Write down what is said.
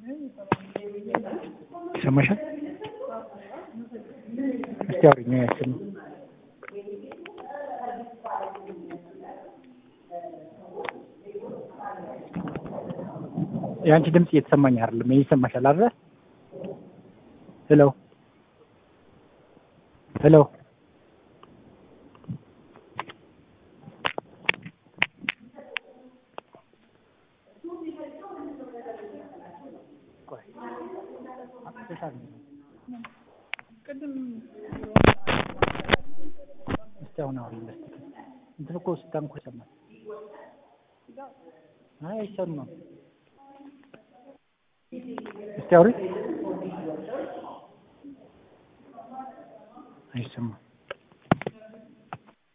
ይሰማሻል? እስቲ አውሪኝ ያችን የአንቺ ድምፅ እየተሰማኝ አይደለም። ይሄ ይሰማሻል አይደል? ሄሎ ሄሎ እስቲ አሁን አውሪ በስተቀር እንትን እኮ ስታንኩ ይሰማል። አይ አይሰማም። እስቲ አውሪ አይሰማም።